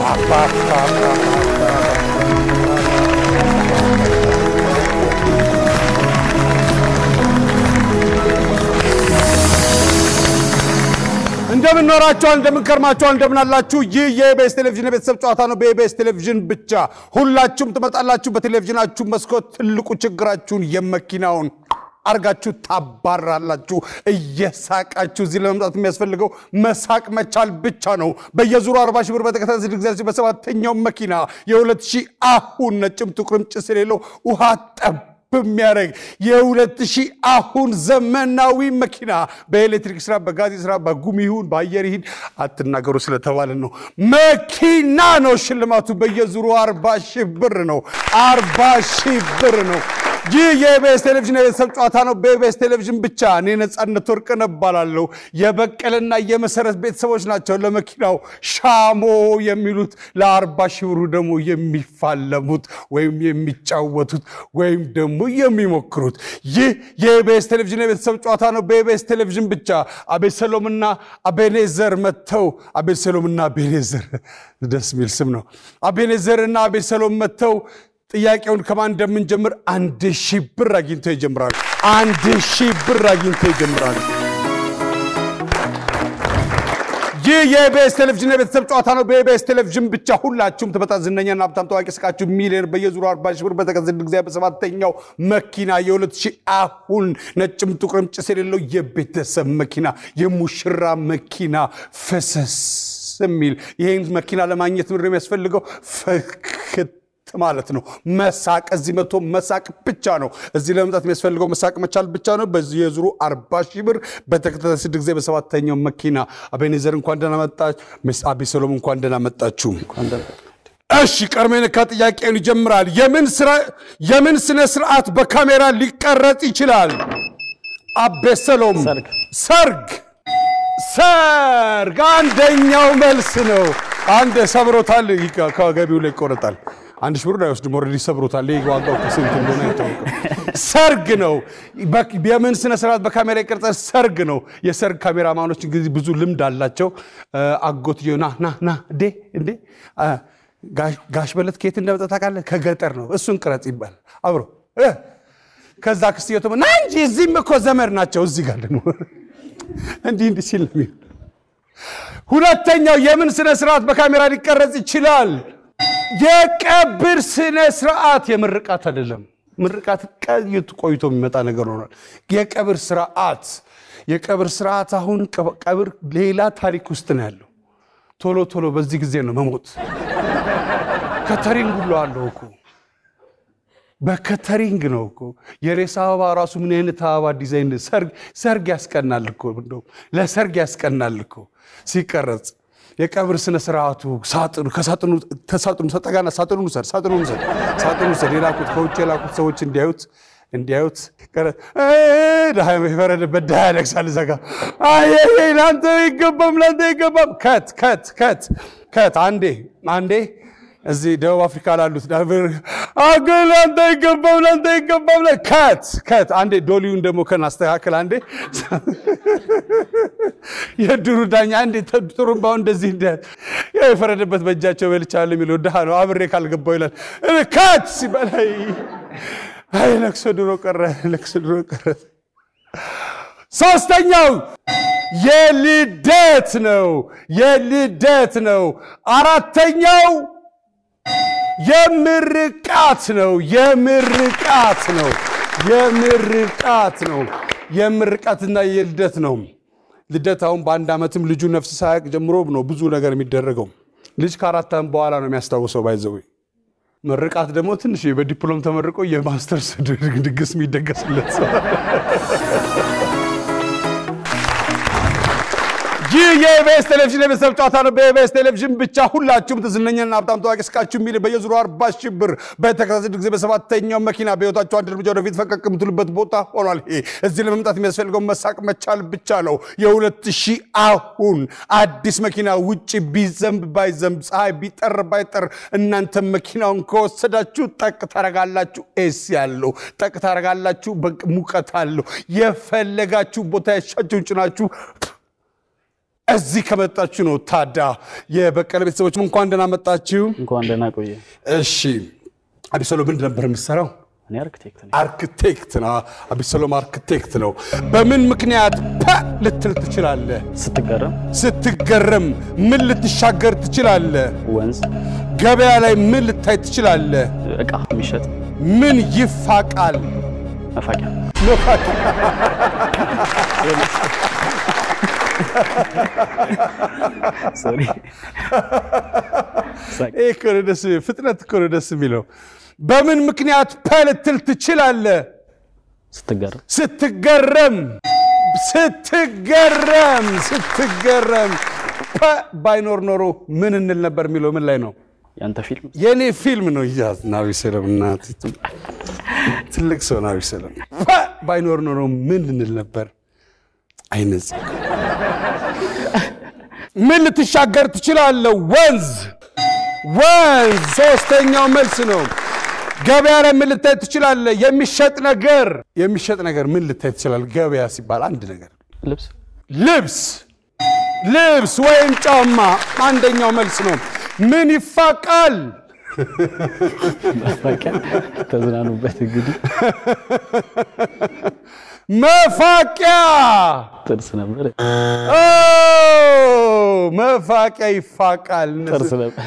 እንደምን ኖራችኋል? እንደምን ከርማችኋል? እንደምን አላችሁ? ይህ የኢቢኤስ ቴሌቪዥን የቤተሰብ ጨዋታ ነው። በኢቢኤስ ቴሌቪዥን ብቻ ሁላችሁም ትመጣላችሁ። በቴሌቪዥናችሁ መስኮት ትልቁ ችግራችሁን የመኪናውን አርጋችሁ ታባራላችሁ። እየሳቃችሁ እዚህ ለመምጣት የሚያስፈልገው መሳቅ መቻል ብቻ ነው። በየዙሩ አርባ ሺህ ብር በተከታታይ ስድስት ጊዜ በሰባተኛው መኪና የሁለት ሺህ አሁን ነጭም ጥቁርም ጭስ የሌለው ውሃ ጠብ በሚያደርግ የሁለት ሺህ አሁን ዘመናዊ መኪና በኤሌክትሪክ ስራ፣ በጋዝ ስራ፣ በጉም ይሁን በአየር ይሁን አትናገሩ ስለተባለ ነው። መኪና ነው ሽልማቱ። በየዙሩ አርባ ሺህ ብር ነው። አርባ ሺህ ብር ነው። ይህ የኢቢኤስ ቴሌቪዥን የቤተሰብ ጨዋታ ነው። በኢቢኤስ ቴሌቪዥን ብቻ። እኔ ነፃነት ወርቅነህ እባላለሁ። የበቀለና የመሰረት ቤተሰቦች ናቸው ለመኪናው ሻሞ የሚሉት ለአርባ ሺህ ብሩ ደግሞ የሚፋለሙት ወይም የሚጫወቱት ወይም ደግሞ የሚሞክሩት። ይህ የኢቢኤስ ቴሌቪዥን የቤተሰብ ጨዋታ ነው። በኢቢኤስ ቴሌቪዥን ብቻ። አቤሰሎምና አቤኔዘር መጥተው አቤሰሎምና አቤኔዘር ደስ የሚል ስም ነው። አቤኔዘርና አቤሰሎም መጥተው ጥያቄውን ከማን እንደምንጀምር አንድ ሺህ ብር አግኝተው ይጀምራሉ። አንድ ሺህ ብር አግኝተው ይጀምራሉ። ይህ የኢቢኤስ ቴሌቪዥን የቤተሰብ ጨዋታ ነው። በኢቢኤስ ቴሌቪዥን ብቻ ሁላችሁም ትመጣ ዝነኛና ሀብታም ታዋቂ ስቃችሁ ሚሊዮን በየዙሩ አርባ ሺህ ብር በተከዘድ ጊዜ በሰባተኛው መኪና የሁለት ሺህ አሁን ነጭም ጥቁርም ጭስ የሌለው የቤተሰብ መኪና የሙሽራ መኪና ፈሰስ የሚል ይህን መኪና ለማግኘት ምድር የሚያስፈልገው ፈክት ማለት ነው። መሳቅ እዚህ መቶ መሳቅ ብቻ ነው። እዚህ ለመምጣት የሚያስፈልገው መሳቅ መቻል ብቻ ነው። በዚህ የዙሩ አርባ ሺህ ብር በተከታታይ ስድስት ጊዜ በሰባተኛው መኪና አቤኔዘር እንኳን ደህና መጣች። ሚስ አቤሰሎም እንኳን ደህና መጣችሁ። እሺ ቀድሞ የነካ ጥያቄውን ይጀምራል። የምን ስነ ስርዓት በካሜራ ሊቀረጽ ይችላል? አቤሰሎም ሰርግ ሰርግ አንደኛው መልስ ነው። አንድ ሰብሮታል፣ ከገቢው ላይ ይቆረጣል። አንድ ሺህ ብር አይወስድም። ኦልሬዲ ሰብሮታል። ይህ ዋጋው ከስንት እንደሆነ አይታወቅም። ሰርግ ነው። የምን ስነ ስርዓት በካሜራ ይቀርጻል? ሰርግ ነው። የሰርግ ካሜራማኖች እንግዲህ ብዙ ልምድ አላቸው። አጎትዬ ና ና ና እንዴ እንዴ ጋሽ በለት ከየት እንደመጣ ታውቃለህ? ከገጠር ነው። እሱን ቅረጽ ይባል አብሮ ከዛ ክስትየቱ ና እንጂ እዚህም እኮ ዘመድ ናቸው። እዚህ ጋር ደግሞ እንዲህ እንዲህ ሲል ነው የሚሆን። ሁለተኛው የምን ስነ ስርዓት በካሜራ ሊቀረጽ ይችላል? የቀብር ስነ ስርዓት። የምርቃት አይደለም። ምርቃት ቀይት ቆይቶ የሚመጣ ነገር ሆኗል። የቀብር ስርዓት የቀብር ስርዓት አሁን ቀብር ሌላ ታሪክ ውስጥ ነው ያለው። ቶሎ ቶሎ በዚህ ጊዜ ነው መሞት። ከተሪንግ ሁሉ አለው እኮ በከተሪንግ ነው እኮ የሬሳ አበባ ራሱ ምን አይነት አበባ ዲዛይን ሰርግ ያስቀናል እኮ እንደውም ለሰርግ ያስቀናል እኮ ሲቀረጽ የቀብር ስነ ስርዓቱ ሳጥኑ ከሳጥኑ ተሳጥኑ ሰጠጋና ሳጥኑ ውሰድ ሳጥኑ ውሰድ ሳጥኑ ውሰድ የላኩት ከውጭ የላኩት ሰዎች እንዲያዩት እንዲያዩት ድሃ የፈረደበት ድሃ ያለቅሳል። እዛ ጋ ለአንተ ይገባም ለአንተ ይገባም ከት ከት ከት ከት አንዴ አንዴ እዚህ ደቡብ አፍሪካ ላሉት አገር ለአንተ አይገባም ለአንተ አይገባም ላይ ከት ከት አንዴ ዶሊውን ደግሞ ከን አስተካክል አንዴ የድሩ ዳኛ አንዴ ጥሩምባው እንደዚህ እንደ የፈረደበት በእጃቸው በልቻለሁ የሚለው ድሃ ነው። አብሬ ካልገባው ይላል ከት ሲባል አይ ለቅሶ ድሮ ቀረ ለቅሶ ድሮ ቀረ። ሶስተኛው የልደት ነው የልደት ነው። አራተኛው የምርቃት ነው። የምርቃት ነው። የምርቃት ነው። የምርቃትና የልደት ነው። ልደት አሁን በአንድ ዓመትም ልጁ ነፍስ ሳያውቅ ጀምሮ ነው ብዙ ነገር የሚደረገው። ልጅ ከአራት ዓመት በኋላ ነው የሚያስታውሰው። ባይዘዌ ምርቃት ደግሞ ትንሽ በዲፕሎም ተመርቆ የማስተርስ ድግስ የሚደገስለት ሰው ይህ የኢቢኤስ ቴሌቪዥን የቤተሰብ ጨዋታ ነው። በኢቢኤስ ቴሌቪዥን ብቻ ሁላችሁም ዝነኛና ሀብታም ታዋቂ ስቃችሁ የሚል በየዙሩ አርባ ሺህ ብር በተከታታይ ጊዜ በሰባተኛው መኪና በህይወታችሁ አንድ እርምጃ ወደፊት ፈቀቅ የምትሉበት ቦታ ሆኗል። ይሄ እዚህ ለመምጣት የሚያስፈልገው መሳቅ መቻል ብቻ ነው። የሁለት ሺህ አሁን አዲስ መኪና ውጭ ቢዘንብ ባይዘንብ ፀሐይ ቢጠር ባይጠር እናንተ መኪናውን ከወሰዳችሁ ጠቅ ታረጋላችሁ። ኤስ ያለው ጠቅ ታረጋላችሁ። ሙቀት አለው። የፈለጋችሁ ቦታ ያሻችሁን ጭናችሁ እዚህ ከመጣችሁ ነው። ታዳ የበቀለ ቤተሰቦችም እንኳን ደህና መጣችሁ። እንኳን ደህና ቆየ። እሺ አቢሰሎም ምንድን ነበር የምትሰራው? እኔ አርክቴክት ነኝ። አርክቴክት ነው። አቢሰሎም አርክቴክት ነው። በምን ምክንያት ፐ ልትል ትችላለህ? ስትገረም ስትገረም ምን ልትሻገር ትችላለህ? ወንዝ፣ ገበያ ላይ ምን ልታይ ትችላለህ? እቃ የሚሸጥ ምን ይፋቃል? መፋቂያ፣ ሶሪ ሳቅ። ይህ እኮ ነው ደስ ፍጥነት እኮ ነው ደስ የሚለው። በምን ምክንያት ፐ ልትል ትችላለህ? ስትገረም ስትገረም ስትገረም ስትገረም ፐ ባይኖር ኖሮ ምን እንል ነበር የሚለው ምን ላይ ነው? ያንተ ፊልም የእኔ ፊልም ነው። እያዝ ናቢ ሰለም እናት ትልቅ ሰው ናቢ ሰለም ፐ ባይኖር ኖሮ ምን ልንል ነበር? አይነጽ ምን ልትሻገር ትችላለህ? ወንዝ ወንዝ ሶስተኛው መልስ ነው። ገበያ ላይ ምን ልታይ ትችላለህ? የሚሸጥ ነገር የሚሸጥ ነገር ምን ልታይ ትችላለህ? ገበያ ሲባል አንድ ነገር ልብስ ልብስ ልብስ ወይም ጫማ አንደኛው መልስ ነው። ምን ይፋቃል? መፋቂያ። ተዝናኑበት እንግዲህ መፋቂያ ጥርስ ነበር ኦ፣ መፋቂያ ይፋቃል። ጥርስ ነበር።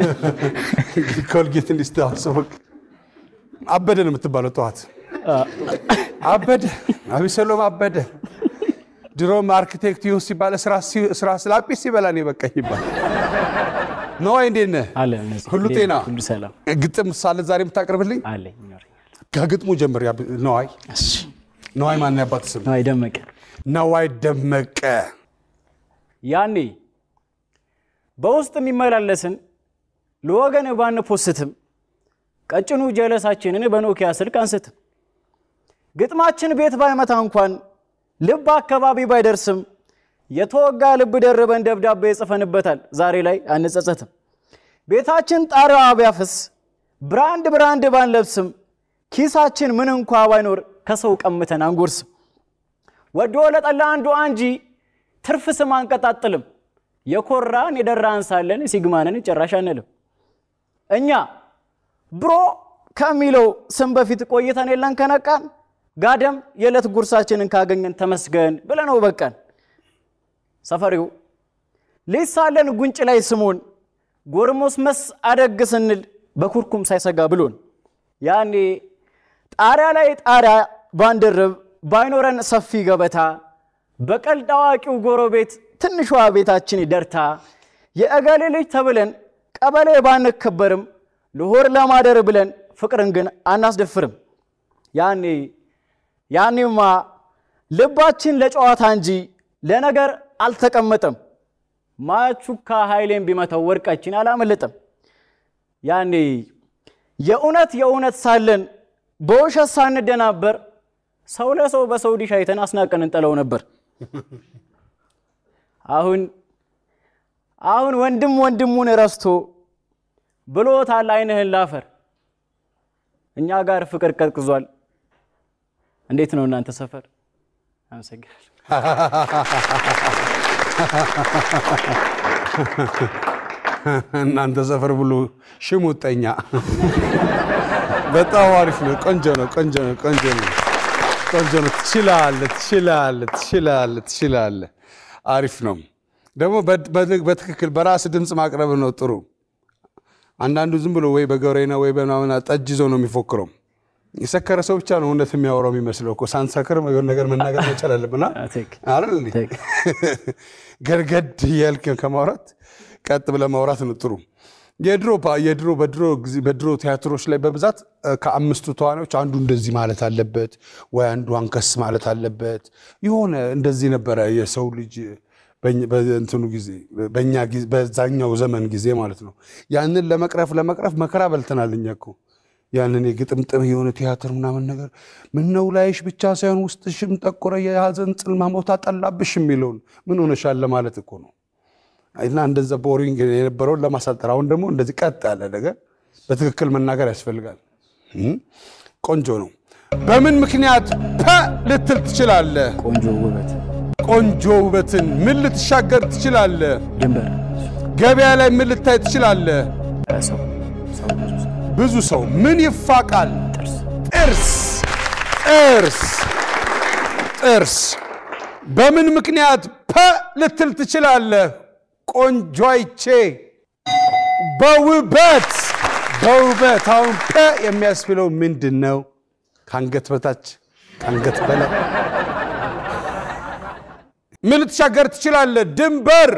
ኮልጌት እንዲስተዋሰበቅ አበደ ነው የምትባለው። ጠዋት አበደ አቢሰሎም አበደ። ድሮም አርኪቴክት ይሁን ሲባል ስራ ስላጲስ ሲበላ ነው የበቃኝ ይባል። ነዋይ እንዴት ነህ? አለ እነዚህ ሁሉ ጤና? ሁሉ ሰላም ግጥም ሳለ ዛሬ የምታቀርብልኝ አለኝ ይኖረኛል። ከግጥሙ ጀምር። ያ- ነዋይ እሺ ነዋይ ማን ያባት ስም? ነዋይ ደመቀ ነዋይ ደመቀ። ያኔ በውስጥ የሚመላለስን ለወገን ባንፖስትም ቀጭኑ ጀለሳችንን በኖኪያ ስልክ አንስትም ግጥማችን ቤት ባይመታ እንኳን ልብ አካባቢ ባይደርስም የተወጋ ልብ ደርበን ደብዳቤ ጽፈንበታል። ዛሬ ላይ አንጸጸትም። ቤታችን ጣሪያዋ ቢያፍስ ብራንድ ብራንድ ባንለብስም ኪሳችን ምን እንኳ ባይኖር ከሰው ቀምተን አንጎርስም። ወዶ ለጠላ አንዱ እንጂ ትርፍ ስም አንቀጣጥልም። የኮራን የደራን ሳለን ሲግማንን ጭራሽ አንልም። እኛ ብሮ ከሚለው ስም በፊት ቆይተን የለን ከነቃን ጋደም የዕለት ጉርሳችንን ካገኘን ተመስገን ብለነው በቃን። ሰፈሪው ሊሳለን ጉንጭ ላይ ስሙን ጎርሞስመስ አደግ ስንል በኩርኩም ሳይሰጋ ብሎን ያኔ ጣሪያ ላይ ጣሪያ ባንደርብ ባይኖረን ሰፊ ገበታ በቀልድ አዋቂው ጎረቤት ትንሿ ቤታችን ደርታ የእገሌ ልጅ ተብለን ቀበሌ ባንከበርም ልሆር ለማደር ብለን ፍቅርን ግን አናስደፍርም። ያኔ ያኔማ ልባችን ለጨዋታ እንጂ ለነገር አልተቀመጠም። ማቹካ ኃይሌን ቢመታው ወርቃችን አላመለጠም። ያኔ የእውነት የእውነት ሳለን በውሸት ሳንደናበር ሰው ለሰው በሰው ዲሽ አይተን አስናቀን እንጠለው ነበር። አሁን አሁን ወንድም ወንድሙን ረስቶ ብሎታል ዓይንህን ላፈር። እኛ ጋር ፍቅር ቀዝቅዟል። እንዴት ነው እናንተ ሰፈር? አመሰግናለሁ። እናንተ ሰፈር ብሎ ሽሙጠኛ በጣም አሪፍ ነው። ቆንጆ ነው። ቆንጆ ነው። ቆንጆ ነው። ቆንጆ ነው። ትችላለህ፣ ትችላለህ፣ ትችላለህ፣ ትችላለህ። አሪፍ ነው። ደግሞ በ- በ- በትክክል በራስ ድምፅ ማቅረብ ነው ጥሩ። አንዳንዱ ዝም ብሎ ወይ በገሬና ወይ በምናምን ጠጅ ይዞ ነው የሚፎክረው። የሰከረ ሰው ብቻ ነው እውነት የሚያወራው የሚመስለው እኮ። ሳንሰክር የሆነ ነገር መናገር መቻል አለብና ቴክ አይደል እንዴ? ቴክ ገርገድ እያልክ ከማውራት ቀጥ ብለህ ማውራት ነው ጥሩ። የድሮ ፓ- የድሮ በድሮ ጊዜ በድሮ ቲያትሮች ላይ በብዛት እ፣ ከአምስቱ ተዋናዮች አንዱ እንደዚህ ማለት አለበት ወይ አንዱ አንከስ ማለት አለበት። የሆነ እንደዚህ ነበረ የሰው ልጅ በእኛ- በእንትኑ ጊዜ በእኛ ጊዜ በዛኛው ዘመን ጊዜ ማለት ነው። ያንን ለመቅረፍ ለመቅረፍ መከራ በልተናል እኛ እኮ ያንን የግጥምጥም የሆነ ቲያትር ምናምን ነገር ምነው ላይሽ ብቻ ሳይሆን ውስጥሽም ጠቆረ የሀዘን ጽልማ ሞታ ጠላብሽ የሚለውን ምን ሆነሻል ለማለት እኮ ነው። እና እንደዛ ቦሪንግ የነበረውን ለማሳጠር አሁን ደግሞ እንደዚህ ቀጥ ያለ ነገር በትክክል መናገር ያስፈልጋል። እም፣ ቆንጆ ነው። በምን ምክንያት ፐ ልትል ትችላለህ? ቆንጆ ውበት ቆንጆ ውበትን ምን ልትሻገር ትችላለህ? ድንበር ገበያ ላይ ምን ልታይ ትችላለህ? ሰው ሰው ብዙ ሰው ብዙ ሰው ምን ይፋቃል? ጥርስ ጥርስ ጥርስ ጥርስ በምን ምክንያት ፐ ልትል ትችላለህ? ቆንጆ አይቼ በውበት በውበት አሁን ፐ የሚያስብለው ምንድን ነው? ከአንገት በታች ከአንገት በላይ ምን ልትሻገር ትችላለህ? ድንበር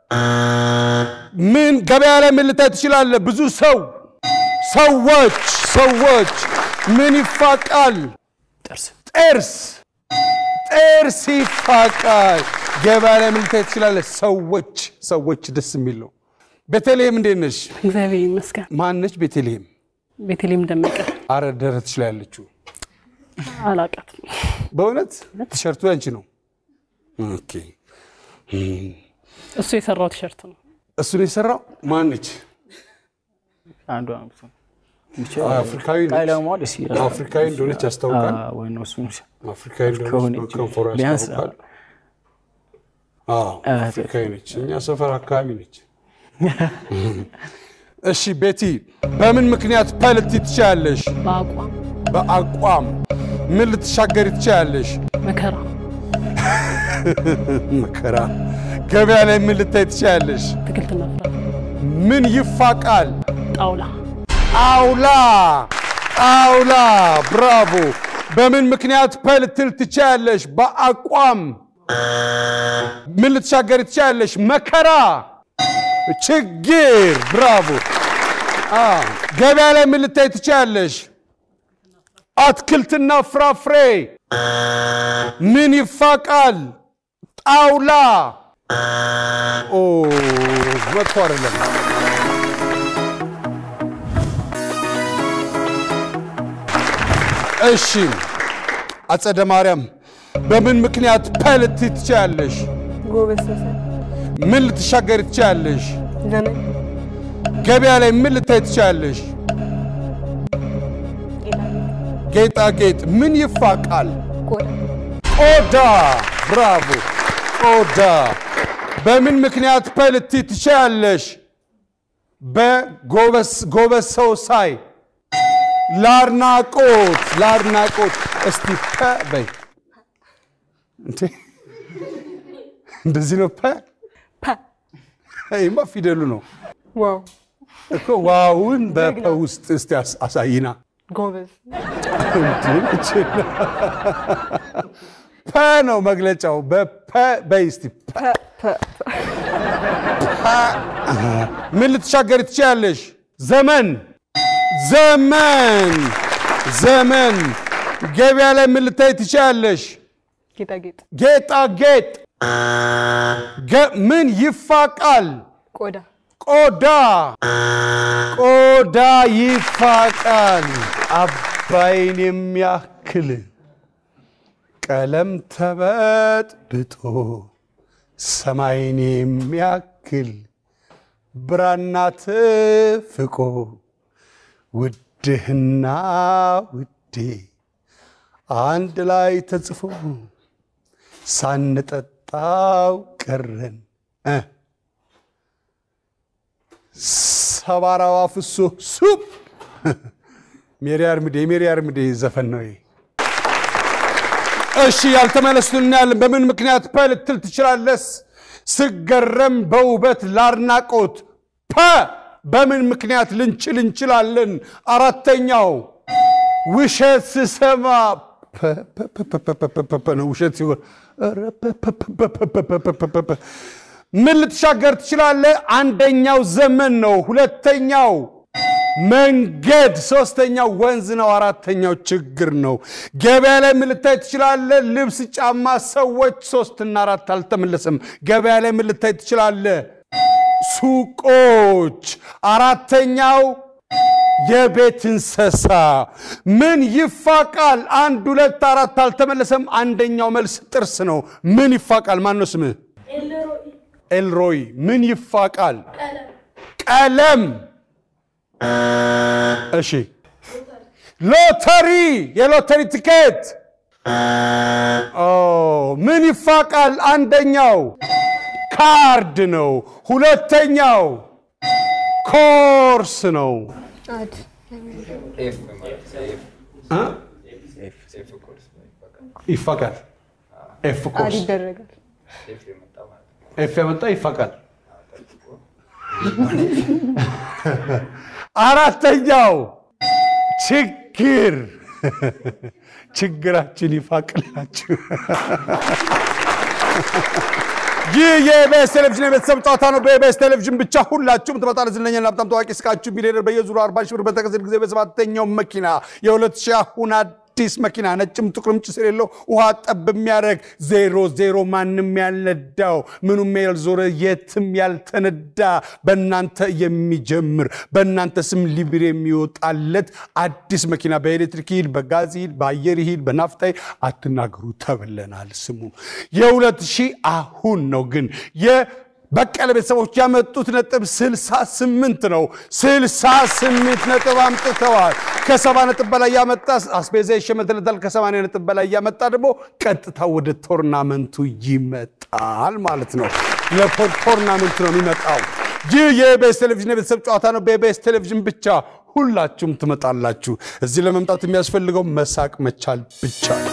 ምን ገበያ ላይ ምን ልታይ ትችላለህ? ብዙ ሰው ሰዎች ሰዎች ምን ይፋቃል? ጥርስ ጥርስ ጥርስ ይፋቃል። ገበያ ላይ ምን ልታይ ትችላለህ? ሰዎች ሰዎች ደስ የሚል ነው። ቤተልሔም እንዴት ነሽ? እግዚአብሔር ይመስገን። ማን ነች ቤተልሔም? ቤተልሔም ደመቀ አረ ደረትሽ ላይ ያለችው አላቃትም። በእውነት ቲሸርቱ ያንቺ ነው። ኦኬ እሱ የሰራው ቲሸርት ነው። እሱን የሰራው ማን ነች? አንዷ ብቻ አፍሪካዊ ነች። ቀለሟ ደስ ይላል። አፍሪካዊ እንደሆነች ያስታውቃል። አዎ፣ ወይ ነው እሱ ነው። አፍሪካዊ እንደሆነች ከሆነች ከንፈሯ ቢያንስ ያስታውቃል። አዎ አፍሪካዊ ነች። እኛ ሰፈር አካባቢ ነች። እሺ ቤቲ፣ በምን ምክንያት ፐ ልትይ ትችያለሽ? በአቋም በአቋም ምን ልትሻገሪ ትችያለሽ? መከራ መከራ። ገበያ ላይ ምን ልታይ ትችያለሽ? አትክልትና ፍራፍሬ ምን ይፋቃል? ጣውላ ጣውላ ጣውላ። ብራቮ። በምን ምክንያት ፐ ልትል ትችያለሽ? በአቋም ምን ልትሻገሪ ትችያለሽ? መከራ፣ ችግር። ብራቮ። አ ገበያ ላይ ምን ልታይ ትችያለሽ? አትክልትና ፍራፍሬ። ምን ይፋቃል? ጣውላ። ኦ መጥፎ አይደለም። እሺ አጸደ ማርያም በምን ምክንያት ፐ ልትይ ትችያለሽ? ጎበዝ ተሰ ምን ልትሻገሪ ትችያለሽ? ዘመን ገበያ ላይ ምን ልታይ ትችያለሽ? ጌጣጌጥ። ምን ይፋቃል? ቆዳ ቆዳ። ብራቮ። ቆዳ። በምን ምክንያት ፐ ልትይ ትችያለሽ? በጎበዝ ጎበዝ ሰው ሳይ ለአድናቆት ለአድናቆት። እስቲ ፐ በይ እንዴ! እንደዚህ ነው ፐ ፐ ይማ ፊደሉ ነው ዋው እኮ። ዋውን በፐ ውስጥ እስቲ አስ- አሳይና ጎበዝ ፐ ነው መግለጫው። በፐ በይ እስቲ ፐ። ፐ ፐ ምን ልትሻገሪ ትችያለሽ? ዘመን ዘመን ዘመን። ገበያ ላይ ምን ልታይ ትችያለሽ? ጌጣጌጥ ጌጣጌጥ። ገ- ምን ይፋቃል? ቆዳ ቆዳ ቆዳ ይፋቃል። አባይን የሚያክል ቀለም ተበጥብጦ ሰማይን የሚያክል ብራና ትፍቆ ውድህና ውዴ አንድ ላይ ተጽፎ ሳንጠጣው ቀረን እ ሰባራዋ ፍሶ ሱፕ ሜሪ አርምዴ የሜሪ አርምዴ ዘፈን ነው ይሄ። እሺ ያልተመለሱትን እናያለን። በምን ምክንያት ፐ ልትል ትችላለስ? ስገረም በውበት ላድናቆት ፐ በምን ምክንያት ልንችል እንችላለን? አራተኛው ውሸት ስሰማ ፐ ፐ ፐ ፐ ፐ ፐ ፐ ፐ ነው ውሸት ሲሆን ኧረ ፐ ፐ ፐ ፐ ፐ ፐ ፐ ፐ ፐ ፐ። ምን ልትሻገር ትችላለህ? አንደኛው ዘመን ነው። ሁለተኛው መንገድ፣ ሶስተኛው ወንዝ ነው። አራተኛው ችግር ነው። ገበያ ላይ ምን ልታይ ትችላለህ? ልብስ፣ ጫማ፣ ሰዎች። ሶስትና አራት አልተመለሰም። ገበያ ላይ ምን ልታይ ትችላለህ? ሱቆች። አራተኛው የቤት እንስሳ ምን ይፋቃል? አንድ ሁለት አራት አልተመለሰም። አንደኛው መልስ ጥርስ ነው። ምን ይፋቃል? ማን ነው ስምህ? ኤልሮይ። ምን ይፋቃል? ቀለም። እሺ ሎተሪ፣ የሎተሪ ትኬት ኦ ምን ይፋቃል? አንደኛው ካርድ ነው። ሁለተኛው ኮርስ ነው። አድ ይፋቃል። ኤፍ አድ ኮርስ ይደረጋል። ኤፍ ያመጣ ይፋቃል። አራተኛው ችግር ችግራችን ይፋቅላችሁ። ይህ የኢቢኤስ ቴሌቪዥን የቤተሰብ ጨዋታ ነው። በኢቢኤስ ቴሌቪዥን ብቻ ሁላችሁም ትመጣለ ዝነኛና በጣም ታዋቂ እስካችሁ ቢሊዮነር በየዙሩ 40 ሺህ ብር በተከሰተ ጊዜ በሰባተኛው መኪና የ2000 ሺህ አሁን አዲስ መኪና ነጭም ጥቁርም ጭስ የሌለው ውሃ ጠብ የሚያደርግ ዜሮ ዜሮ ማንም ያልነዳው ምኑም ያልዞረ የትም ያልተነዳ በእናንተ የሚጀምር በእናንተ ስም ሊብር የሚወጣለት አዲስ መኪና በኤሌክትሪክ ይሂድ፣ በጋዝ ይሂድ፣ በአየር ይሂድ፣ በናፍጣ ይሂድ አትናገሩ ተብለናል። ስሙ የሁለት ሺህ አሁን ነው ግን በቀለ ቤተሰቦች ያመጡት ነጥብ 68 ነው። 68 ነጥብ አምጥተዋል። ከሰባ ነጥብ በላይ ያመጣ አስቤዛ ይሸመትለታል። ከሰማንያ ነጥብ በላይ ያመጣ ደግሞ ቀጥታ ወደ ቶርናመንቱ ይመጣል ማለት ነው። ለቶርናመንቱ ነው የሚመጣው። ይህ የኢቢኤስ ቴሌቪዥን የቤተሰብ ጨዋታ ነው። በኢቢኤስ ቴሌቪዥን ብቻ ሁላችሁም ትመጣላችሁ። እዚህ ለመምጣት የሚያስፈልገው መሳቅ መቻል ብቻ ነው።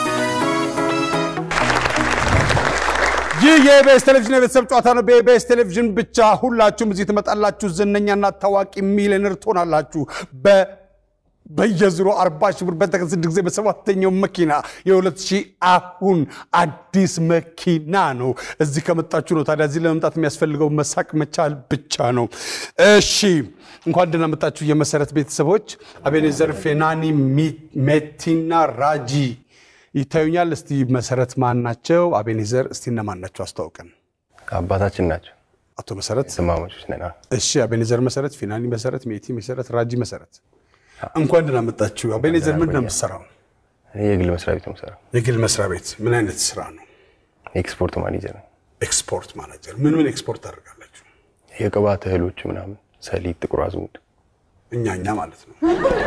ይህ የኢቢኤስ ቴሌቪዥን የቤተሰብ ጨዋታ ነው። በኢቢኤስ ቴሌቪዥን ብቻ ሁላችሁም እዚህ ትመጣላችሁ። ዝነኛና ታዋቂ ሚሊዮነር ትሆናላችሁ። በ በየዙሮ 40 ሺህ ብር በተከሰተ ጊዜ በሰባተኛው መኪና የሁለት ሺህ አሁን አዲስ መኪና ነው። እዚህ ከመጣችሁ ነው። ታዲያ እዚህ ለመምጣት የሚያስፈልገው መሳቅ መቻል ብቻ ነው። እሺ እንኳን ደህና መጣችሁ የመሰረት ቤተሰቦች። አቤኔዘር፣ ፌናኒ፣ ሜቲና ራጂ ይታዩኛል። እስቲ መሰረት ማን ናቸው? አቤኔዘር እስቲ እነማን ናቸው? አስተዋውቀን። አባታችን ናቸው። አቶ መሰረት ስማሞቾች ነን። አዎ። እሺ አቤኔዘር መሰረት፣ ፊናኒ መሰረት፣ ሜቲ መሰረት፣ ራጂ መሰረት እንኳን ደህና መጣችሁ። አቤኔዘር ምንድን ነው የምትሰራው? እኔ የግል መስሪያ ቤት ነው የምሰራው። የግል መስሪያ ቤት ምን አይነት ስራ ነው? ኤክስፖርት ማኔጀር ነው። ኤክስፖርት ማናጀር። ምን ምን ኤክስፖርት ታደርጋላችሁ? የቅባት እህሎች ምናምን፣ ሰሊጥ፣ ጥቁር አዝሙድ እኛ እኛ ማለት ነው።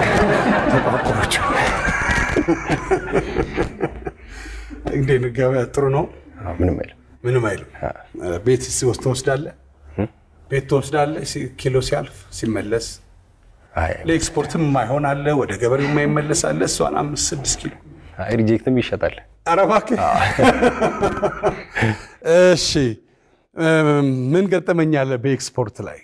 እንዴት ነው ገበያ? ጥሩ ነው። አዎ፣ ምንም አይልም። ምንም አይልም። ቤት ሲወስድ ትወስዳለህ? ቤት ትወስዳለህ? ሲ- ኪሎ ሲያልፍ ሲመለስ አይ ለኤክስፖርትም የማይሆን አለ፣ ወደ ገበሬው የማይመለስ አለ። እሷን አምስት ስድስት ኪሎ አይ፣ ሪጀክትም ይሸጣል። ኧረ እባክህ። እሺ ምን ገጠመኛለ በኤክስፖርት ላይ?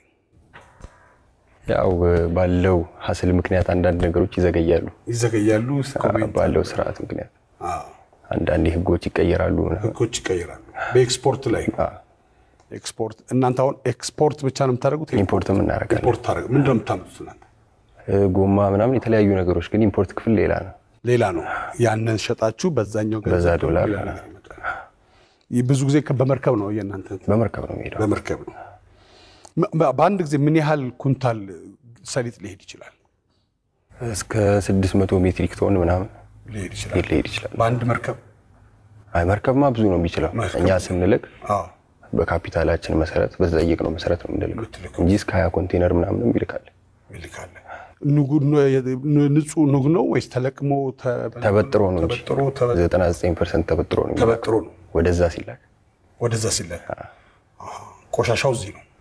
ያው ባለው ሀስል ምክንያት አንዳንድ ነገሮች ይዘገያሉ። ይዘገያሉ። ኮሜንት ባለው ስርዓት ምክንያት አዎ፣ አንዳንዴ ህጎች ይቀየራሉ። ምናምን። ህጎች ይቀይራሉ። በኤክስፖርት ላይ አዎ፣ ኤክስፖርት እናንተ አሁን ኤክስፖርት ብቻ ነው የምታደርጉት? ኢምፖርትም እናደርጋለን። ኢምፖርት ታደርጉ ምንድን ነው የምታመጡት እናንተ? እ፣ ጎማ ምናምን የተለያዩ ነገሮች ግን ኢምፖርት ክፍል ሌላ ነው። ሌላ ነው። ያንን ሸጣችሁ በዛኛው ገንዘብ በዛ ዶላር ሌላ ነገር ይመጣል። ይህ ብዙ ጊዜ በመርከብ ነው የእናንተ እንትን? በመርከብ ነው የሚሄደው። በመርከብ ነው። በ- በአንድ ጊዜ ምን ያህል ኩንታል ሰሊጥ ሊሄድ ይችላል? እስከ 600 ሜትሪክ ቶን ምናምን ሊሄድ ይችላል ሊሄድ ይችላል። በአንድ መርከብ። አይ መርከብማ ብዙ ነው የሚችለው። መርከብ እኛ ስንልክ አዎ በካፒታላችን መሰረት በተጠየቅነው መሰረት ነው የምንልከው የምትልከው። እንጂ እስከ 20 ኮንቴነር ምናምንም ይልካል። ይልካል። ንጉ- ኑ- ንጹህ ኑግ ነው ወይስ ተለቅሞ ተ- ተበጥሮ ነው እንጂ ተበጥሮ ተበ- 99 ፐርሰንት ተበጥሮ ነው የሚላከው። ተበጥሮ ነው ወደዛ ሲላክ ወደዛ ሲላክ ቆሻሻው እዚህ ነው።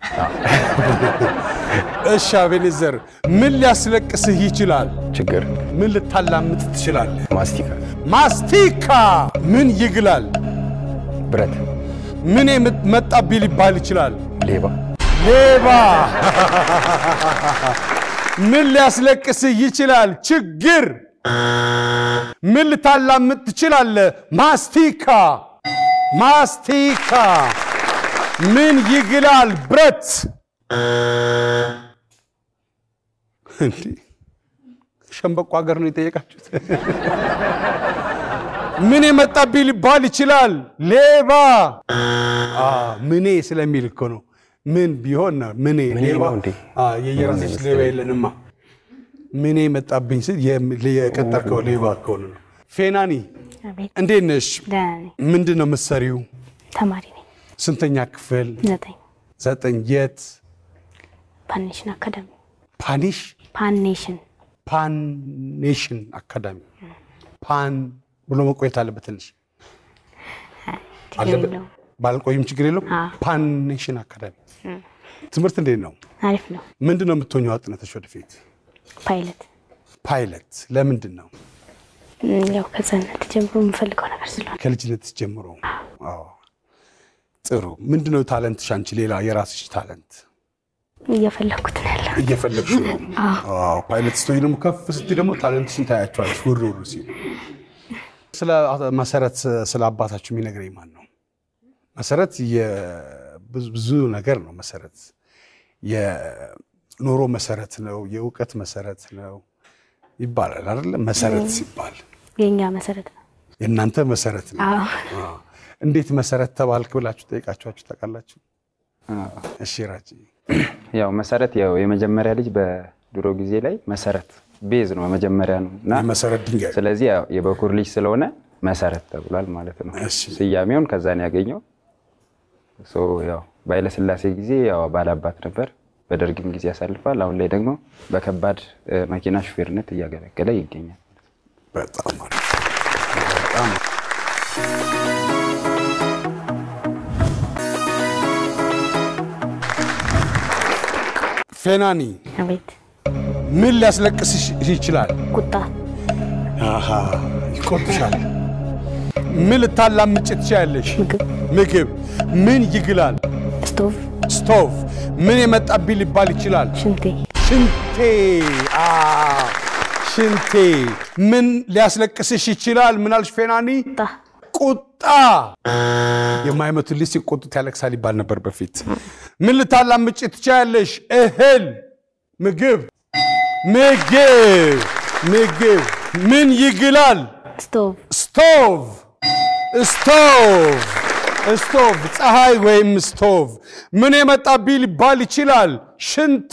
እሺ አቤኔዘር፣ ምን ሊያስለቅስህ ይችላል? ችግር ምን ልታላምጥ ትችላለህ? ማስቲካ፣ ማስቲካ ምን ይግላል? ብረት፣ ምን መጣብኝ ሊባል ይችላል? ሌባ፣ ሌባ ምን ሊያስለቅስህ ይችላል? ችግር ምን ልታላምጥ ትችላለህ? ማስቲካ ማስቲካ ምን ይግላል? ብረት እንዲህ ሸምበቆ ሀገር ነው የጠየቃችሁት። ምን የመጣብኝ ሊባል ይችላል? ሌባ አ፣ ምኔ ስለሚል እኮ ነው። ምን ቢሆን ነው ምኔ ምኔ ሌባ ነው እንዴ? አ፣ የየራስሽ ሌባ የለንማ። ምኔ መጣብኝ ስል የም- የቀጠርከው ሌባ ከሆነ ነው። ፌናኒ አቤት እንዴት ነሽ? ደህና ነኝ። ምንድን ነው የምትሰሪው? ተማሪ ነኝ። ስንተኛ ክፍል? ዘጠኝ ዘጠኝ። የት? ፓኔሽን አካዳሚ ፓኒሽ ፓኔሽን ፓኔሽን አካዳሚ ፓን ብሎ መቆየት አለበት ትንሽ ችግር አለበት። የለውም። ባልቆይም ችግር የለውም። አዎ። ፓን ኔሽን አካዳሚ ትምህርት እንዴት ነው? አሪፍ ነው። ምንድን ነው የምትሆኘው አጥነተሽ ወደፊት? ፓይለት ፓይለት። ለምንድን ነው? እም፣ ያው ከህጻንነት ጀምሮ የምፈልገው ነገር ስለሆነ ከልጅነት ጀምሮ። አዎ። ጥሩ። ምንድን ነው ታለንትሽ? አንቺ ሌላ የራስሽ ታለንት እየፈለግኩት ነው ያለው። እየፈለግሽ ነው? አዎ። ፓይለት ስትሆኚ ደግሞ ከፍ ስትይ ደግሞ ታለንትሽን ታያቸዋለሽ ውር ውር ሲሉ። ስለ መሰረት ስለ አባታችሁ የሚነግረኝ ማን ነው? መሰረት የብዙ- ብዙ ነገር ነው። መሰረት የኑሮ መሰረት ነው፣ የእውቀት መሰረት ነው ይባላል አይደለ? መሰረት ሲባል የእኛ መሰረት ነው። የእናንተ መሰረት ነው። አዎ አዎ። እንዴት መሰረት ተባልክ ብላችሁ ጠይቃችኋችሁ ታውቃላችሁ? እሺ ራጂ ያው መሰረት ያው የመጀመሪያ ልጅ በድሮ ጊዜ ላይ መሰረት ቤዝ ነው መጀመሪያ ነው እና የመሰረት ድንጋይ ስለዚህ ያው የበኩር ልጅ ስለሆነ መሰረት ተብሏል ማለት ነው። እሺ። ስያሜውን ከዛ ነው ያገኘው። ሶ ያው በኃይለሥላሴ ጊዜ ያው ባላባት ነበር። በደርግም ጊዜ ያሳልፋል። አሁን ላይ ደግሞ በከባድ እ፣ መኪና ሹፌርነት እያገለገለ ይገኛል። በጣም አሪፍ። በጣም ፌናኒ አቤት ምን ሊያስለቅስሽ ይችላል? ቁጣ አሃ ይቆጥሻል። ምን ልታላምጭ ትችያለሽ? ምግብ ምግብ። ምን ይግላል? ስቶቭ ስቶቭ። ምን የመጣብኝ ሊባል ይችላል? ሽንቴ ሽንቴ አ ሽንቴ። ምን ሊያስለቅስሽ ይችላል? ምን አልሽ ፌናኒ? ቁጣ ቁጣ። የማይመቱት ልጅ ሲቆጡት ያለቅሳል ይባል ነበር በፊት። ምን ልታላምጭ ትችያለሽ? እህል፣ ምግብ፣ ምግብ፣ ምግብ። ምን ይግላል? ስቶቭ ስቶቭ ስቶቭ ስቶቭ ፀሐይ ወይም ስቶቭ ምን የመጣብኝ ሊባል ይችላል? ሽንቴ።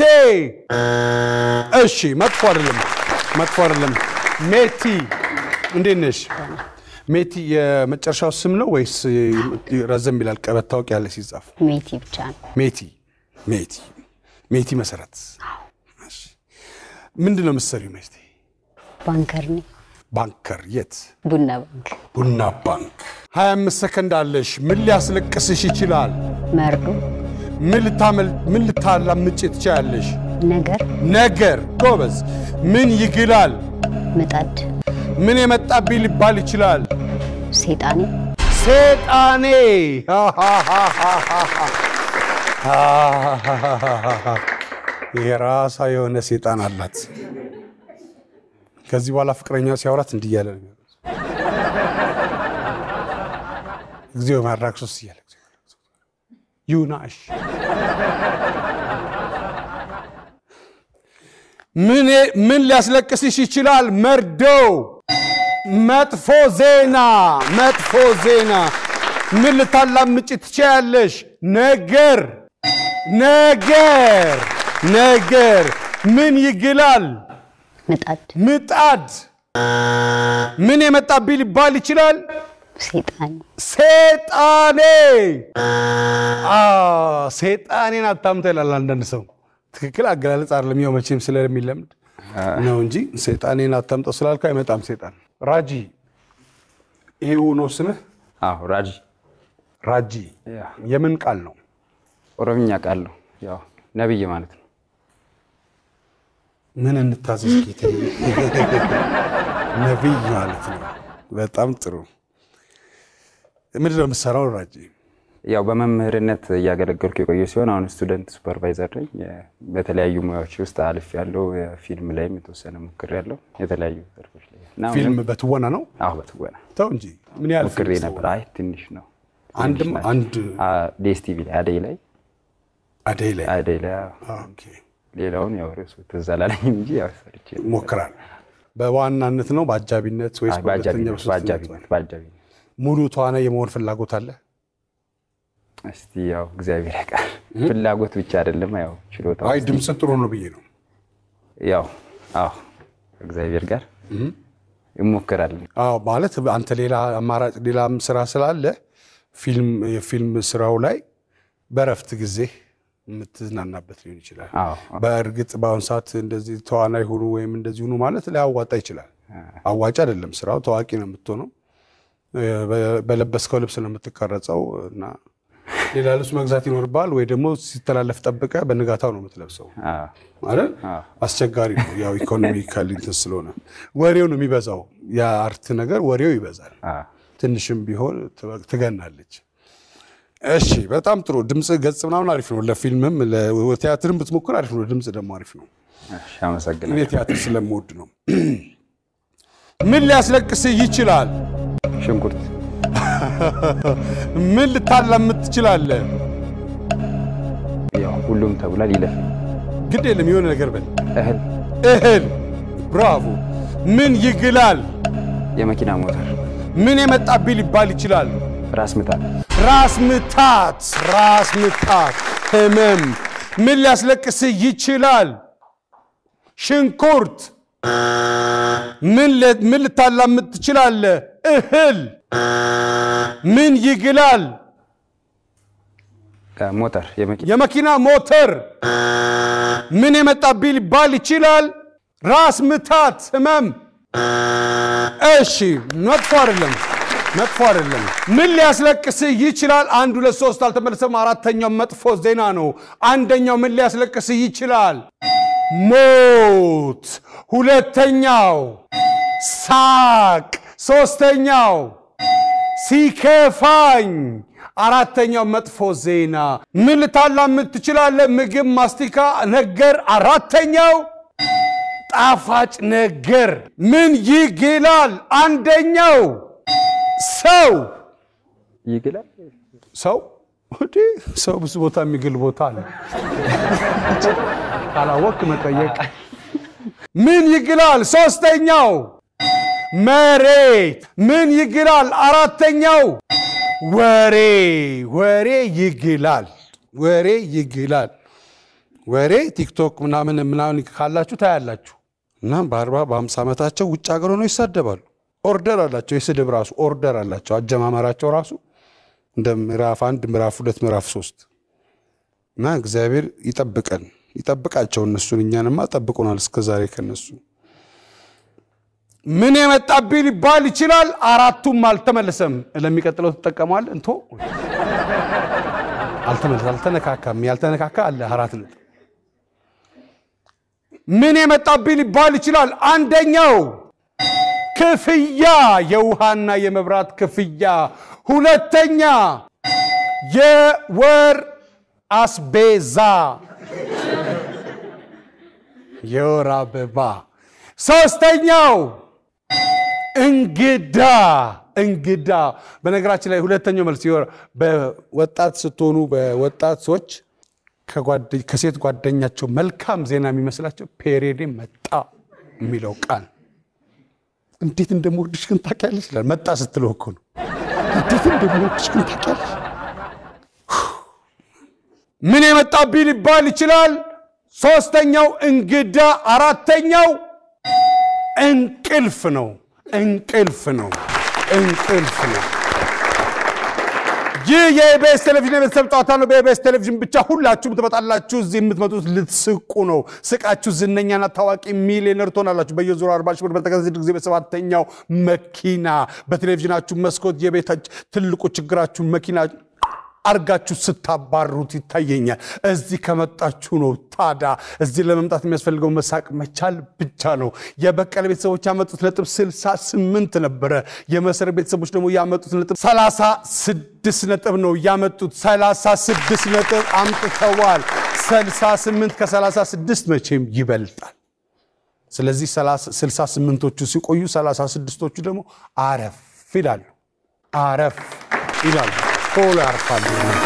እሺ መጥፎ አይደለም፣ መጥፎ አይደለም። ሜቲ እንዴት ነሽ? ሜቲ የመጨረሻው ስም ነው ወይስ ረዘም ይላል? ቀበት ታውቂያለሽ ሲጻፍ? ሜቲ ብቻ ነው። ሜቲ ሜቲ ሜቲ መሰረት። እሺ። ምንድን ነው የምትሰሪው ሜቲ? ባንከር ነኝ። ባንከር የት? ቡና ባንክ። ቡና ባንክ 25 ሰከንድ አለሽ። ምን ሊያስለቅስሽ ይችላል? መርዶ ምን ልታመል ምን ልታላምጭ ትችያለሽ? ነገር ነገር ጎበዝ። ምን ይግላል? ምጣድ ምን የመጣብኝ ሊባል ይችላል? ሴጣኔ ሴጣኔ። የራሷ የሆነ ሴጣን አላት። ከዚህ በኋላ ፍቅረኛ ሲያወራት እንዲህ እያለ ነው የሚያወራው። እግዚኦ ማራክሶስ እያለ እግዚኦ ማራክሶስ። ይሁና እሺ። ምን ምን ሊያስለቅስሽ ይችላል? መርዶ፣ መጥፎ ዜና፣ መጥፎ ዜና። ምን ልታላምጭ ትችያለሽ? ነገር፣ ነገር፣ ነገር። ምን ይግላል? ምጣድ ምጣድ። ምን የመጣብኝ ሊባል ይችላል? ሴጣኔ ሴጣኔ። አዎ፣ ሴጣኔን አታምታ ይላል አንዳንድ ሰው። ትክክል አገላለጽ አይደለም። ያው መቼም ስለሚለምድ ነው እንጂ ሴጣኔን አታምጠው ስላልከው አይመጣም ሴጣን። ራጂ ይሄ ነው ስምህ? አዎ ራጂ ራጂ ያ፣ የምን ቃል ነው? ኦሮምኛ ቃል ነው። ያው ነብይ ማለት ነው። ምን እንታዘዝ ጌታ? ነቢይ ማለት ነው። በጣም ጥሩ። ምንድን ነው የምትሰራው ራጂ? ያው በመምህርነት እያገለገልኩ የቆየ ሲሆን አሁን ስቱደንት ሱፐርቫይዘር ነኝ። የ- በተለያዩ ሙያዎች ውስጥ አልፍ ያለው ፊልም ላይም የተወሰነ ሞክር ያለው የተለያዩ ዘርፎች ላይ እና አሁንም- ፊልም በትወና ነው? አዎ በትወና ተው እንጂ ምን ያህል ሞክሬ ፊልም ነበር። አይ ትንሽ ነው። አንድም ትንሽ ናቸው። አንድ አ፣ ዴስ ቲቪ ላይ አደይ ላይ አደይ ላይ አደይ ላይ አዎ። ኦኬ ሌላውን ያው ርዕሱ ትዝ አላለኝም እንጂ ያው ሰርቼ ነው። ሞክራል። በዋናነት ነው በአጃቢነት ወይስ አይ፣ በሁለተኛ በአጃቢነት በሶስተኛ በአጃቢነት በአጃቢነት ሙሉ ተዋናይ የመሆን ፍላጎት አለ? እስቲ ያው እግዚአብሔር ያውቃል። ፍላጎት ብቻ አይደለም ያው ችሎታ አይ ድምፅ ጥሩ ነው ብዬ ነው። ያው አዎ እግዚአብሔር ጋር ይሞክራል። አዎ ማለት አንተ ሌላ አማራጭ ሌላም ስራ ስላለ ፊልም የፊልም ስራው ላይ በረፍት ጊዜ የምትዝናናበት ሊሆን ይችላል። አዎ በእርግጥ በአሁኑ ሰዓት እንደዚህ ተዋናይ ሁኑ ወይም እንደዚህ ሁኑ ማለት ሊያዋጣ ይችላል። አዋጭ አይደለም ስራው። ታዋቂ ነው የምትሆነው። በ- በለበስከው ልብስ ነው የምትቀረጸው እና ሌላ ልብስ መግዛት ይኖርብሃል ወይ ደግሞ ሲተላለፍ ጠብቀ በንጋታው ነው የምትለብሰው አዎ። አይደል? አዎ። አስቸጋሪ ነው። ያው ኢኮኖሚካሊ እንትን ስለሆነ ወሬው ነው የሚበዛው። የአርት ነገር ወሬው ይበዛል። አዎ። ትንሽም ቢሆን ት- ትገናለች። እሺ፣ በጣም ጥሩ ድምፅ ገጽ ምናምን አሪፍ ነው። ለፊልምም ለቲያትርም ብትሞክር አሪፍ ነው። ድምፅ ደግሞ አሪፍ ነው። እሺ፣ አመሰግናለሁ። እኔ ቲያትር ስለምወድ ነው። ምን ሊያስለቅስህ ይችላል? ሽንኩርት፣ ምን ልታላምጥ ትችላለህ? ያው ሁሉም ተብሏል። ይለፍ ግድ የለም የሆነ ነገር በል። እህል፣ እህል። ብራቮ። ምን ይግላል? የመኪና ሞተር፣ ምን የመጣብህ ሊባል ይችላል? ራስ ምታት፣ ራስ ምታት፣ ራስ ምታት፣ ህመም። ምን ሊያስለቅስህ ይችላል? ሽንኩርት። ምን ለ- ምን ልታላምጥ ትችላለህ? እህል። ምን ይግላል? ሞተር፣ የመኪና የመኪና ሞተር። ምን የመጣብህ ሊባል ይችላል? ራስ ምታት፣ ህመም። እሺ፣ መጥፎ አይደለም፣ መጥፎ አይደለም። ምን ሊያስለቅስህ ይችላል? አንድ ሁለት ሶስት አልተመለሰም። አራተኛው መጥፎ ዜና ነው። አንደኛው ምን ሊያስለቅስህ ይችላል? ሞት። ሁለተኛው ሳቅ። ሶስተኛው ሲከፋኝ። አራተኛው መጥፎ ዜና። ምን ልታላምጥ ትችላለህ? ምግብ፣ ማስቲካ ነገር። አራተኛው ጣፋጭ ነገር። ምን ይግላል? አንደኛው ሰው ይግላል። ሰው እንዴ ሰው ብዙ ቦታ የሚግል ቦታ አለ። ካላወቅ መጠየቅ። ምን ይግላል? ሶስተኛው መሬት። ምን ይግላል? አራተኛው ወሬ። ወሬ ይግላል። ወሬ ይግላል። ወሬ ቲክቶክ ምናምን ምናምን ካላችሁ ታያላችሁ። እና በአርባ በአምሳ ዓመታቸው ውጭ ሀገር ሆነው ይሳደባሉ። ኦርደር አላቸው። የስድብ ራሱ ኦርደር አላቸው። አጀማመራቸው ራሱ እንደ ምዕራፍ አንድ ምዕራፍ ሁለት ምዕራፍ ሶስት እና እግዚአብሔር ይጠብቀን ይጠብቃቸው እነሱን እኛንማ ጠብቁናል እስከ ዛሬ ከነሱ ምን የመጣብኝ ሊባል ይችላል አራቱም አልተመለሰም ለሚቀጥለው ትጠቀመዋል እንቶ አልተመለሰ አልተነካካም ያልተነካካ አለ አራት ነጥብ ምን የመጣብኝ ሊባል ይችላል አንደኛው ክፍያ የውሃና የመብራት ክፍያ ሁለተኛ የወር አስቤዛ የወር አበባ ሶስተኛው እንግዳ እንግዳ በነገራችን ላይ ሁለተኛው መልስ የወር በወጣት ስትሆኑ በወጣት ሰዎች ከጓደ- ከሴት ጓደኛቸው መልካም ዜና የሚመስላቸው ፔሬዴ መጣ የሚለው ቃል እንዴት እንደምወድሽ ግን ታውቂያለሽ ይላል። መጣ ስትለው እኮ ነው። እንዴት እንደምወድሽ ግን ታውቂያለሽ። ምን የመጣብኝ ሊባል ይችላል። ሶስተኛው እንግዳ፣ አራተኛው እንቅልፍ ነው። እንቅልፍ ነው። እንቅልፍ ነው። ይህ የኢቢኤስ ቴሌቪዥን የቤተሰብ ጨዋታ ነው። በኢቢኤስ ቴሌቪዥን ብቻ ሁላችሁም ትመጣላችሁ። እዚህ የምትመጡት ልትስቁ ነው። ስቃችሁ ዝነኛና ታዋቂ ሚሊዮነር ትሆናላችሁ። በየዙሩ አርባ ሺህ ብር በተከታታይ ጊዜ በሰባተኛው መኪና በቴሌቪዥናችሁ መስኮት የቤታች ትልቁ ችግራችሁን መኪና አርጋችሁ ስታባሩት ይታየኛል። እዚህ ከመጣችሁ ነው። ታዲያ እዚህ ለመምጣት የሚያስፈልገው መሳቅ መቻል ብቻ ነው። የበቀለ ቤተሰቦች ያመጡት ነጥብ 68 ነበረ። የመሰረት ቤተሰቦች ደግሞ ያመጡት ነጥብ 36 ነጥብ ነው ያመጡት። 36 ነጥብ አምጥተዋል። 68 ከ36 መቼም ይበልጣል። ስለዚህ 68ቶቹ ሲቆዩ 36ቶቹ ደግሞ አረፍ ይላሉ። አረፍ ይላሉ። ቶሎ ያርፋሉ።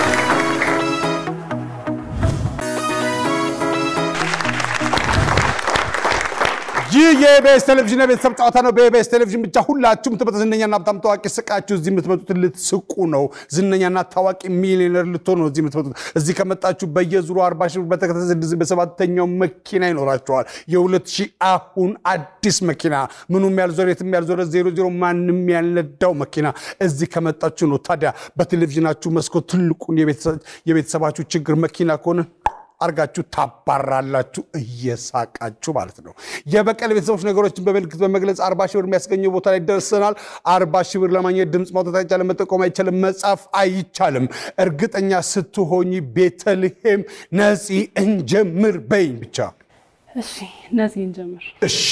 ይህ የኢቢኤስ ቴሌቪዥን የቤተሰብ ጨዋታ ነው። በኢቢኤስ ቴሌቪዥን ብቻ ሁላችሁም ትመጡ ዝነኛና በጣም ታዋቂ ስቃችሁ እዚህ የምትመጡት ልትስቁ ነው። ዝነኛና ታዋቂ ሚሊዮነር ልትሆኑ ነው እዚህ የምትመጡት። እዚህ ከመጣችሁ በየዙሩ አርባ ሺህ ብር በተከታታይ ስድስት በሰባተኛው መኪና ይኖራቸዋል። የሁለት ሺህ አሁን አዲስ መኪና ምኑም ያልዞረ የትም ያልዞረ ዜሮ ዜሮ ማንም ያልነዳው መኪና እዚህ ከመጣችሁ ነው። ታዲያ በቴሌቪዥናችሁ መስኮት ትልቁን የቤተሰባችሁ ችግር መኪና ከሆነ አርጋችሁ ታባራላችሁ እየሳቃችሁ ማለት ነው። የበቀል ቤተሰቦች ነገሮችን በምልክት በመግለጽ አርባ ሺህ ብር የሚያስገኘው ቦታ ላይ ደርሰናል። አርባ ሺህ ብር ለማግኘት ድምፅ ማውጣት አይቻልም፣ መጠቆም አይቻልም፣ መጻፍ አይቻልም። እርግጠኛ ስትሆኝ ቤተልሔም ነፂ እንጀምር በይኝ ብቻ። እሺ እነዚህ እንጀምር። እሺ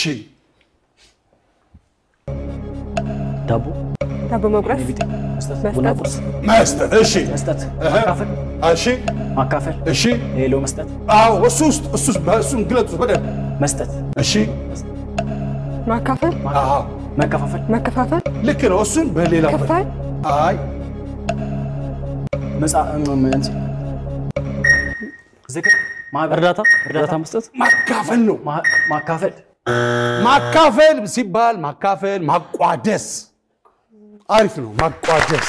ዳቦ ዳቦ መቁረስ ቢጤ መስጠት መስጠት። ቡና ቁርስ መስጠት። እሺ መስጠት ማካፈል እሺ ማካፈል እሺ ሌሎ መስጠት አዎ እሱ ውስጥ እሱ ውስጥ በእሱን ግለጹት በደንብ መስጠት እሺ ማካፈል አዎ መከፋፈል መከፋፈል ልክ ነው እሱን በሌላ ከፋይ አይ መጻ ምን ዝክር ማህበር እርዳታ እርዳታ መስጠት ማካፈል ነው ማ- ማካፈል ማካፈል ሲባል ማካፈል ማቋደስ አሪፍ ነው ማቋደስ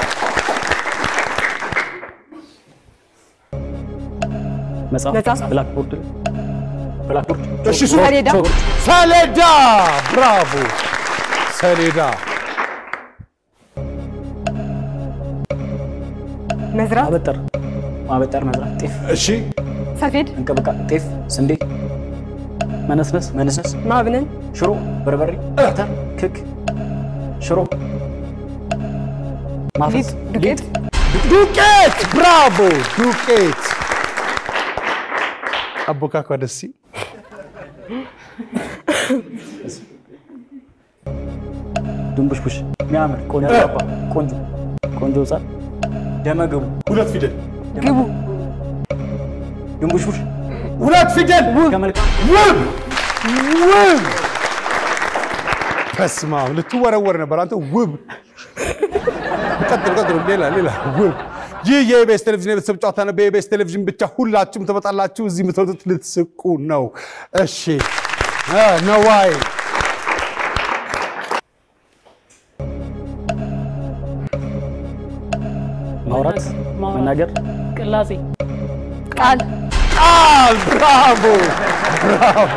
መጽሐፍ መጽሐፍ። ብላክቦርድ ብላክቦርድ እሺ እሱ ሰሌዳ ሰሌዳ ብራቮ ሰሌዳ መዝራት ማበጠር ማበጠር መዝራት ጤፍ እሺ ሰፌድ እንቅብቃ ጤፍ ስንዴ መነስነስ መነስነስ ማብነን ሽሮ በርበሬ አተር ክክ ሽሮ ማፈስ ዱቄት ዱቄት ብራቮ ዱቄት አቦካኳ ደስ ሲል ድንቡሽቡሽ የሚያምር ቆንጆ አባ ቆንጆ ቆንጆ ህጻን ደመገቡ ሁለት ፊደል ግቡ ድንቡሽቡሽ ሁለት ፊደል ከመልካም ውብ ውብ በስመ አብ ልትወረወር ነበር አንተ ውብ ቀጥል ቀጥል ሌላ ሌላ ውብ ይህ የኢቢኤስ ቴሌቪዥን የቤተሰብ ጨዋታ ነው በኢቢኤስ ቴሌቪዥን ብቻ ሁላችሁም ትመጣላችሁ እዚህ የምትወጡት ልትስቁ ነው እሺ እ ነዋይ ማውራት መናገር ቅላጼ ቃል ቃል ብራቮ ብራቮ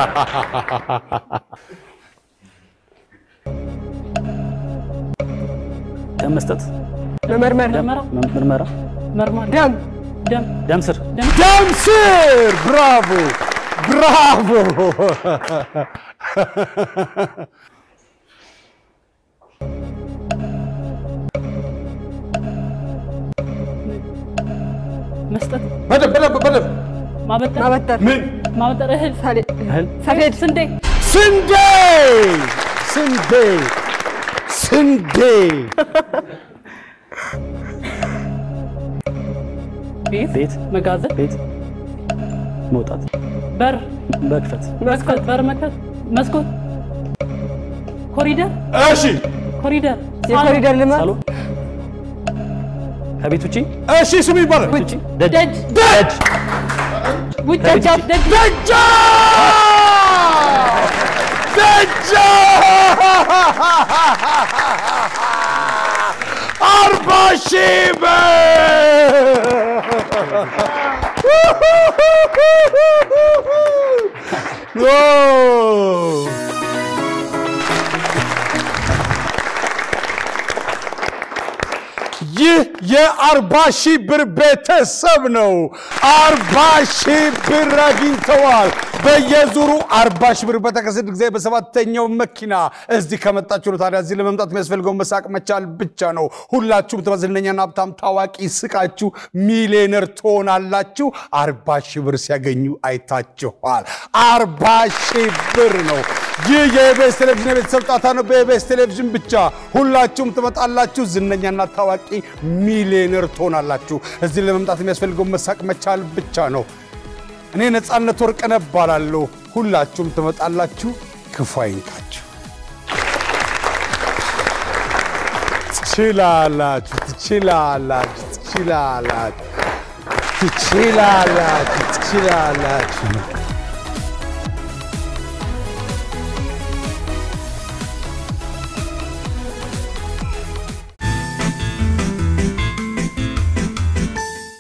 ደም መስጠት መመርመር ምርመራ ምርመራ መርማሪ ደም ደም ደም ስር ደም ስር ብራቮ ብራቮ መስጠት በደንብ በደንብ በደንብ ማበጠር ማበጠር ምን ማበጠር እህል ሰሌ- እህል ሰፌድ ስንዴ ስንዴ ስንዴ ስንዴ ቤት ቤት መጋዘን ቤት መውጣት በር መክፈት መስኮት በር መክፈት መስኮት ኮሪደር እሺ ኮሪደር የኮሪደር ልማት ሳሎን ከቤት ውጪ እሺ ስሙ ይባላል ውጪ ደጅ ደጅ ደጅ ውጭ ደጃፍ፣ ደጅ ደጃ ደጃ አርባ ሺህ ብር ይህ የአርባ ሺህ ብር ቤተሰብ ነው። አርባ ሺህ ብር አግኝተዋል። በየዙሩ አርባ ሺህ ብር በተከሰተ ጊዜ በሰባተኛው መኪና እዚህ ከመጣችሁ ነው። ታዲያ እዚህ ለመምጣት የሚያስፈልገው መሳቅ መቻል ብቻ ነው። ሁላችሁም ዝነኛና ሀብታም ታዋቂ ስቃችሁ ሚሊዮነር ትሆናላችሁ። አርባ ሺህ ብር ሲያገኙ አይታችኋል። አርባ ሺህ ብር ነው። ይህ የኢቢኤስ ቴሌቪዥን የቤተሰብ ጨዋታ ነው። በኢቢኤስ ቴሌቪዥን ብቻ ሁላችሁም ትመጣላችሁ። ዝነኛና ታዋቂ ሚሊዮነር ትሆናላችሁ። እዚህ ለመምጣት የሚያስፈልገው መሳቅ መቻል ብቻ ነው። እኔ ነፃነት ወርቅነህ እባላለሁ። ሁላችሁም ትመጣላችሁ። ክፉ አይንካችሁ። ትችላላችሁ፣ ትችላላችሁ፣ ትችላላችሁ፣ ትችላላችሁ፣ ትችላላችሁ።